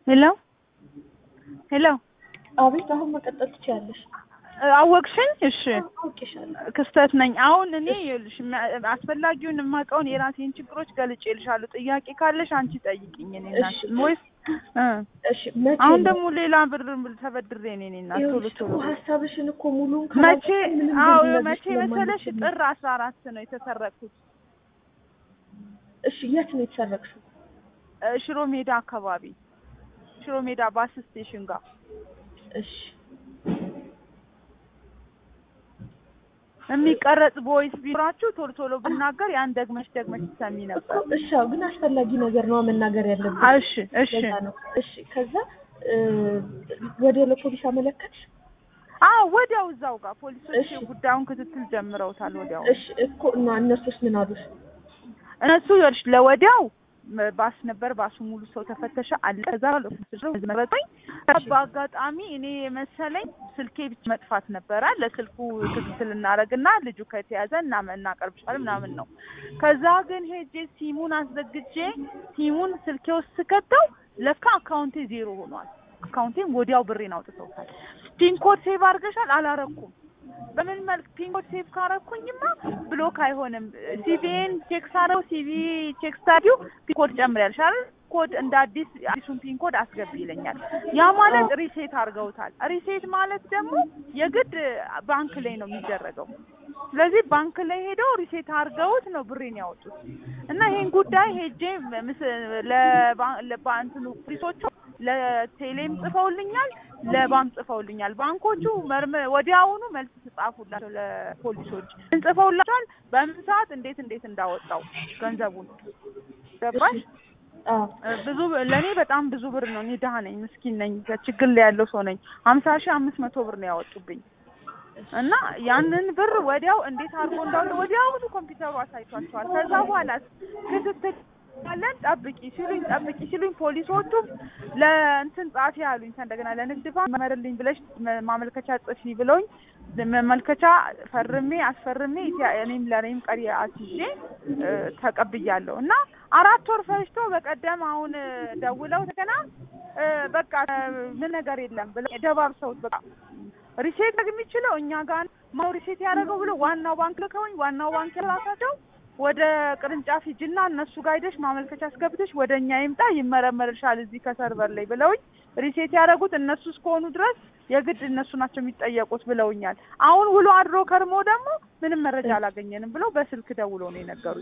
ሄሎ ሄሎ አቤት፣ አሁን መቀጠል ትችያለሽ። አወቅሽኝ? እሺ አውቄሻለሁ። ክስተት ነኝ። አሁን እኔ ይኸውልሽ ማ- አስፈላጊውን የማውቀውን የራሴን ችግሮች ገልጬልሻለሁ። ጥያቄ ካለሽ አንቺ ጠይቂኝ። እኔ እናት እሺ። ወይስ እ እሺ፣ መቼ አሁን ነው? ደግሞ ሌላ ብር ተበድሬ እኔ እኔ እናት ቶሎ ይኸውልሽ ቶሎ እኮ ሀሳብሽን እኮ ሙሉን መቼ ካላወቅን ምንም አዎ ልንነግርሽ መቼ መሰለሽ ስለማንችል ነው። ጥር አስራ አራት ነው የተሰረቅኩት እሺ፣ የት ነው የተሰረቅሽው? እ ሽሮ ሜዳ አካባቢ ሽሮ ሜዳ ባስ ስቴሽን ጋር እሺ፣ የሚቀረጽ ቮይስ ቢኖራችሁ ቶሎ ቶሎ ብናገር ያን ደግመሽ ደግመሽ ትሰሚ ነበር። እኮ እሺ፣ አዎ፣ ግን አስፈላጊ ነገር ነው መናገር ያለብን። እሺ እሺ ለዛ ነው። እሺ፣ ከዛ እ፣ ወዲያው ለፖሊስ አመለከትሽ? አዎ ወዲያው እዛው ጋር ፖሊሶች እሺ። ጉዳዩን ክትትል ጀምረውታል። ወዲያው እሺ፣ እኮ እና እነሱስ ምን አሉሽ? እነሱ ይኸውልሽ ለወዲያው መ- ባስ ነበር። ባሱ ሙሉ ሰው ተፈተሸ አለ። ከዛ መረጠኝ። በአጋጣሚ እኔ የመሰለኝ ስልኬ ብቻ መጥፋት ነበረ። ለስልኩ ክትትል እናደርግና ልጁ ከተያዘ እና እናቀርብሻለን ምናምን ነው። ከዛ ግን ሄጄ ሲሙን አስዘግቼ ሲሙን ስልኬ ውስጥ ስከተው ለካ አካውንቴ ዜሮ ሆኗል። አካውንቴም ወዲያው ብሬን አውጥተውታል። ፒን ኮድ ሴቭ አድርገሻል? አላረኩም። በምን መልክ ፒን ኮድ ሴቭ ካረኩኝማ ብሎክ አይሆንም። ሲቪን ቼክ ሳረው ሲቪ ቼክ ስታዲው ፒን ኮድ ጨምሪያለሽ አይደል? ኮድ እንደ አዲስ አዲሱን ፒን ኮድ አስገቢ ይለኛል። ያ ማለት ሪሴት አድርገውታል። ሪሴት ማለት ደግሞ የግድ ባንክ ላይ ነው የሚደረገው። ስለዚህ ባንክ ላይ ሄደው ሪሴት አድርገውት ነው ብሬን ያወጡት እና ይሄን ጉዳይ ሄጄ ምስ ለባ- ለባንትኑ ፖሊሶቹ ለቴሌም ጽፈውልኛል፣ ለባንክ ጽፈውልኛል። ባንኮቹ መርመ ወዲያውኑ መልስ ተጻፉላቸው ለፖሊሶች ጽፈውላቸዋል። በምን ሰዓት እንዴት እንዴት እንዳወጣው ገንዘቡን ገባሽ? አዎ፣ ብዙ ለእኔ በጣም ብዙ ብር ነው። እኔ ድሀ ነኝ፣ ምስኪን ነኝ፣ ችግር ላይ ያለው ሰው ነኝ። ሀምሳ ሺህ አምስት መቶ ብር ነው ያወጡብኝ እና ያንን ብር ወዲያው እንዴት አድርጎ እንዳወጡ ወዲያውኑ ኮምፒውተሩ አሳይቷቸዋል። ከዛ በኋላ ክትትል ያለን ጠብቂ ሲሉኝ ጠብቂ ሲሉኝ ፖሊሶቹም ለእንትን ጻፊ አሉኝ። እንደገና ለንግድ ባንክ መርልኝ ብለሽ መ- ማመልከቻ ጽፊ ብለውኝ መመልከቻ ፈርሜ አስፈርሜ ኢትያ- እኔም ለእኔም ቀሪ አስይዤ እ፣ ተቀብያለሁ እና አራት ወር ፈጅቶ በቀደም አሁን እ፣ ደውለው እንደገና እ፣ በቃ እ፣ ምን ነገር የለም ብለው ደባብሰውት በቃ ሪሴት የሚችለው እኛ ጋር ማው ሪሴት ያደረገው ብሎ ዋናው ባንክ ልከውኝ ዋናው ባንክ ራሳቸው ወደ ቅርንጫፍ ሂጂና እነሱ ጋር ሄደሽ ማመልከቻ አስገብተሽ ወደ እኛ ይምጣ ይመረመርሻል እዚህ ከሰርቨር ላይ ብለውኝ ሪሴት ያደረጉት እነሱ እስከሆኑ ድረስ የግድ እነሱ ናቸው የሚጠየቁት ብለውኛል። አሁን ውሎ አድሮ ከርሞ ደግሞ ምንም መረጃ አላገኘንም ብለው በስልክ ደውሎ ነው የነገሩኝ።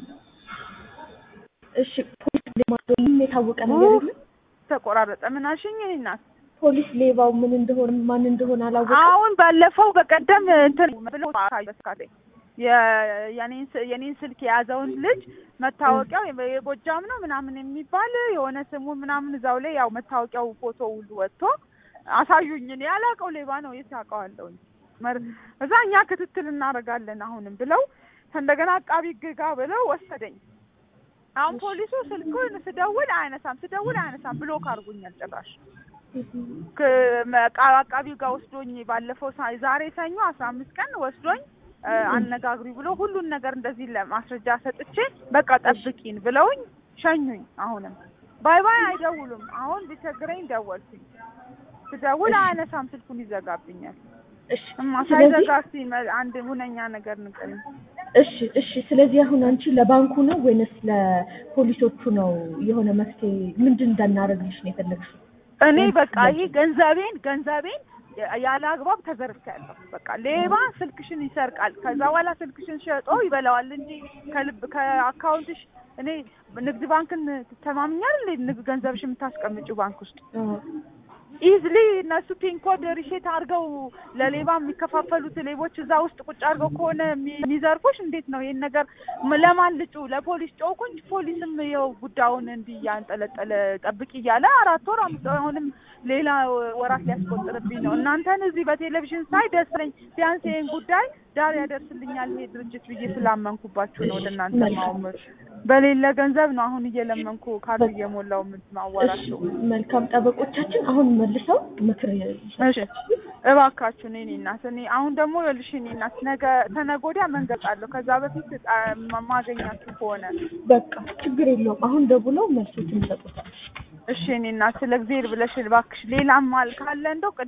እሺ። ፖሊስ ሌባ ምን የታወቀ ነገር የለም? ተቆራረጠ። ምን አልሽኝ? እኔ እናት ፖሊስ ሌባው ምን እንደሆነ ማን እንደሆነ አላወቀም። አሁን ባለፈው በቀደም እንትን ብለው በስካለኝ የኔን ስ- የኔን ስልክ የያዘውን ልጅ መታወቂያው የ- የጎጃም ነው ምናምን የሚባል የሆነ ስሙን ምናምን እዛው ላይ ያው መታወቂያው ፎቶ ሁሉ ወጥቶ አሳዩኝ። እኔ ያላቀው ሌባ ነው የት አውቀዋለሁኝ። መር- እዛ እኛ ክትትል እናደርጋለን አሁንም ብለው እንደገና አቃቢ ግጋ ብለው ወሰደኝ። አሁን ፖሊሱ ስልኩን ስደውል አያነሳም፣ ስደውል አያነሳም፣ ብሎክ አድርጎኛል ጭራሽ። ክ- መ- ቃ- አቃቢው ጋር ወስዶኝ ባለፈው ሳ- ዛሬ ሰኞ አስራ አምስት ቀን ወስዶኝ እ፣ አነጋግሪ ብሎ ሁሉን ነገር እንደዚህ ለማስረጃ ሰጥቼ በቃ ጠብቂን ብለውኝ ሸኙኝ። አሁንም ባይ ባይ አይደውሉም። አሁን ቢቸግረኝ ደወልኩኝ። ስደውል አያነሳም፣ ስልኩን ይዘጋብኛል። እሺ። እማ ስለዚህ ሳይዘጋ እስኪ መ- አንድ ሁነኛ ነገር ንገሪኝ። እሺ እሺ። ስለዚህ አሁን አንቺ ለባንኩ ነው ወይንስ ለፖሊሶቹ ነው የሆነ መፍትሄ ምንድን እንዳናደርግልሽ ነው የፈለግሽው? እኔ ወይስ በቃ ስለዚህ? ይሄ ገንዘቤን ገንዘቤን ያለ አግባብ ተዘርፌያለሁ። በቃ ሌባ ስልክሽን ይሰርቃል፣ ከዛ በኋላ ስልክሽን ሸጦ ይበላዋል እንጂ ከልብ ከአካውንትሽ እኔ ንግድ ባንክን ተማምኛል። ንግድ ገንዘብሽ የምታስቀምጪው ባንክ ውስጥ አዎ። ኢዝሊ እነሱ ፒን ኮድ ሪሴት አድርገው ለሌባ የሚከፋፈሉት ሌቦች እዛ ውስጥ ቁጭ አድርገው ከሆነ የሚ- የሚዘርፉሽ እንዴት ነው ይሄን ነገር ም- ለማን ልጩ? ለፖሊስ ጮኩኝ። ፖሊስም ይኸው ጉዳዩን እንዲህ እያንጠለጠለ ጠብቂ እያለ አራት ወር አምስት ወር አሁንም ሌላ ወራት ሊያስቆጥርብኝ ነው። እናንተን እዚህ በቴሌቪዥን ሳይ ደስ ነኝ። ቢያንስ ይሄን ጉዳይ ዳር ያደርስልኛል ይሄ ድርጅት ብዬ ስላመንኩባችሁ ነው ወደ እናንተ ማውም በሌለ ገንዘብ ነው አሁን እየለመንኩ ካርድ እየሞላው ማዋራቸው። መልካም ጠበቆቻችን አሁን መልሰው ምክር እሺ እባካችሁ እኔ እናት እኔ አሁን ደግሞ ይኸውልሽ እኔ እናት ነገ ተነገ ወዲያ መንገድ አለሁ። ከዛ በፊት ጣ- ማ- ማገኛችሁ ከሆነ በቃ ችግር የለውም። አሁን ደውለው መልሶችን ይሰጡታል። እሺ እኔ እናት ስለ እግዚአብሔር ብለሽ እባክሽ ሌላም ማል ካለ እንደው